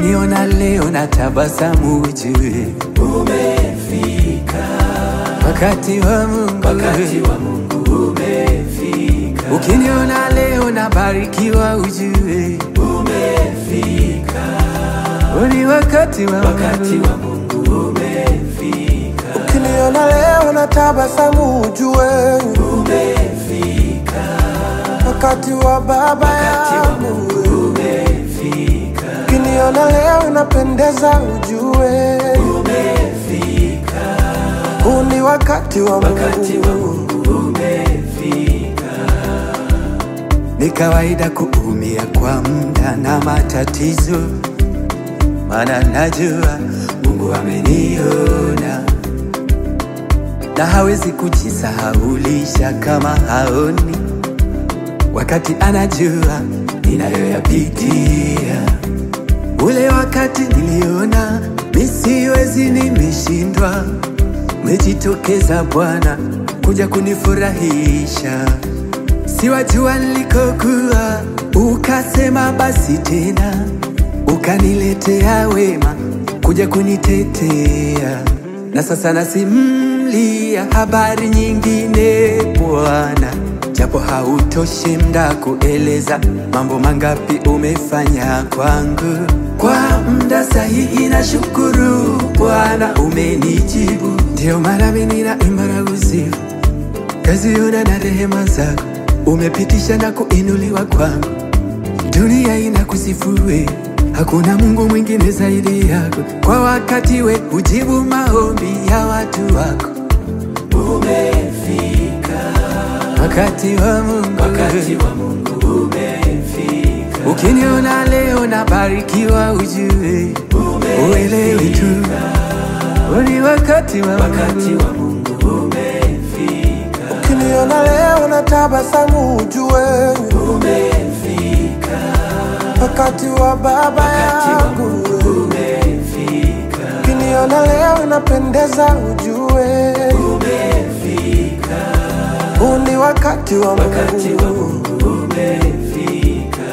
Ukiniona leo na tabasamu ujue umefika, wakati wa Mungu. wakati wa Mungu umefika, Ukiniona leo na barikiwa ujue umefika, ni wakati wa wakati Mungu. wa Mungu umefika, Ukiniona leo na tabasamu ujue umefika, wakati wa baba wakati wa yangu. Mungu umefika, Ukiniona leo napendeza ujue umefika, huu ni wakati wa wakati wa Mungu. Mungu umefika, Ni kawaida kuumia kwa muda na matatizo, maana najua Mungu ameniona na hawezi kujisahaulisha kama haoni, wakati anajua ninayoyapitia. Ule wakati niliona misiwezi, nimeshindwa, umejitokeza Bwana kuja kunifurahisha siwajua nilikokuwa, ukasema basi tena, ukaniletea wema kuja kunitetea, na sasa nasimlia habari nyingine Bwana, japo hautoshi mda kueleza mambo mangapi umefanya kwangu. Kwa mda sahihi na shukuru Bwana, umenijibu, ndio mara mimi ninaimba na kusifu kaziona na rehema zako umepitisha na kuinuliwa kwangu, dunia inakusifue, hakuna Mungu mwingine zaidi yako. Kwa wakati we hujibu maombi ya watu wako, umefika, wakati wa Mungu. wakati wa Mungu umefika, Ukiniona leo nabarikiwa, ujue uelewe tu ni wakati wa wakati Mungu. wa Mungu umefika, Ukiniona leo na tabasamu ujue umefika, wakati wa baba wakati wa yangu. Mungu umefika, Ukiniona leo napendeza ujue umefika, huu ni wakati wa wakati wa Mungu. Mungu umefika,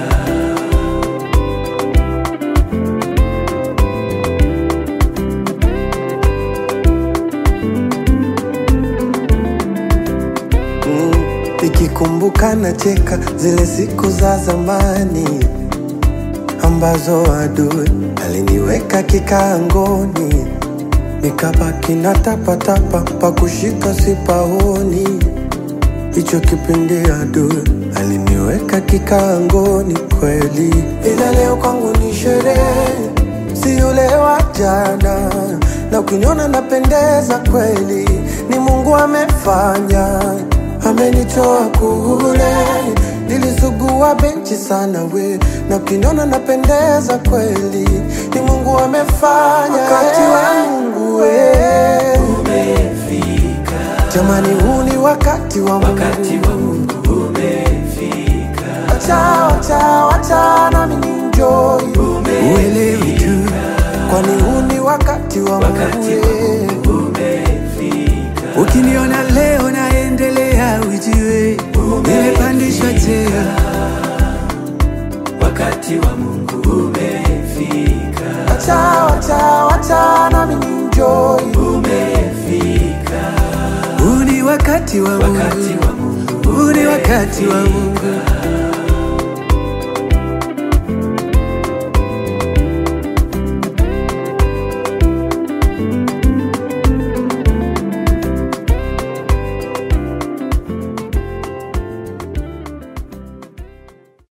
Mm, Nikikumbuka nacheka zile siku za zamani ambazo adui aliniweka kikaangoni, nikabaki na tapatapa pa kushika sipaoni. Hicho kipindi adui aliniweka kikaangoni kweli, ila leo kwangu ni sherehe, si yule wa jana, na ukiniona napendeza kweli, ni Mungu amefanya, amenitoa kule nilisugua benchi sana we, na ukiniona napendeza kweli, ni Mungu amefanya, wakati wa Mungu we. umefika, Jamani, huu ni wakati wa Mungu. wakati wa Mungu umefika, Wacha, wacha, wacha nami ninjoy, Uelewe tu kwani huu ni wakati wa wakati Mungu. wa eh. Mungu umefika, Ukiniona leo naendelea, ujue nimepandishwa cheo. wakati wa Mungu umefika, Wacha, wacha, wacha nami ninjoy, umefika, Huu ni wakati wa wakati Mungu, wa Mungu huu ni wakati wa Mungu.